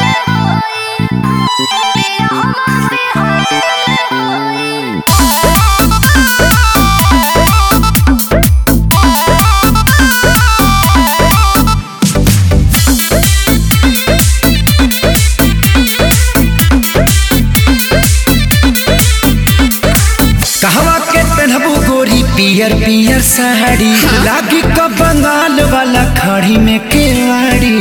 कहवा के पहनबू गोरी पियर पियर साड़ी लागी क बंगाल वाला खड़ी में केवाड़ी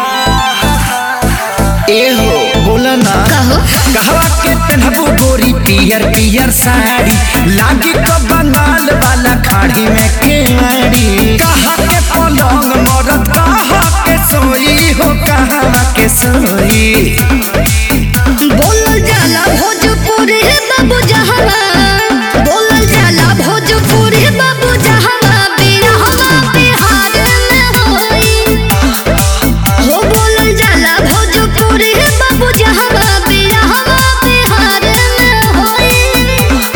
ए हो बोला ना कहो कहवा के पहनबू गोरी पियर पियर साड़ी लागी क बंगाल वाला खड़ी में केवाड़ी कहा के पलंग मरद कहा के सोई हो कहा के सोई बोलल जाला भोजपुरी बाबू जहावा बोलल जाला भोजपुरी बाबू जहावा बिरहवा बिहार में होई हो बोलल जाला भोजपुरी बाबू जहावा बिरहवा बिहार में होई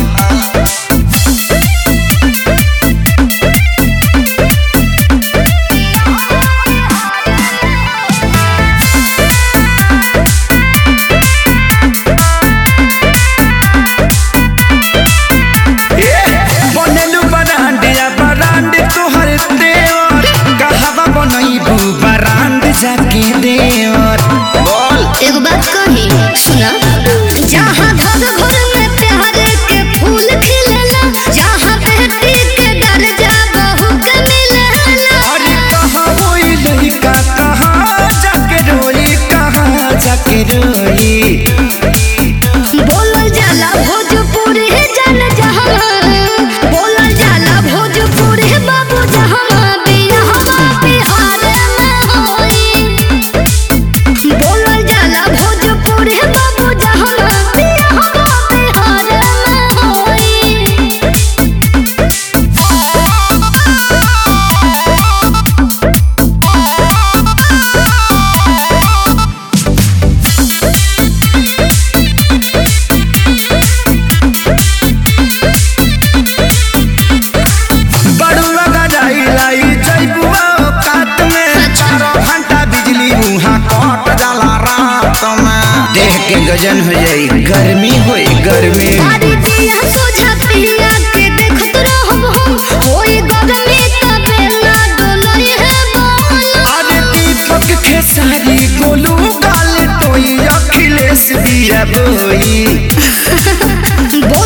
बनेलु बरांडिया बरांड तोहर देवर कहवा बनैबू बरांड जाके देवर बोल एगो बात कही सुना जहाँ घर घर में प्यार के फूल खिलेला जहाँ बेटी के दर्जा बहू के मिलेला अरे कहाँ होई लड़का कहाँ जाके रोई कहाँ जाके रोई बोलल जाला भोजपुरी जन जहाँ बोलल जाला भोजपुरी बाबू जहाँ बिरहवा बिहार में होई बोलल जाला भोजपुरी बाबू जहाँ बिरहवा बिहार में होई बड़ुआ गजाई लाई जैबुआ काट में चारों घंटा बिजली मुहा कट जाला रात में देह के गजन हो जाई गर्मी होई गर्मी तारी दिया सोझा पिया के देखत रहब हम होई गगमे तबे ना डोलई है बोल अरे दीपक खेसारी गोलू गाल टोई अखिलेश बिया बोई बोल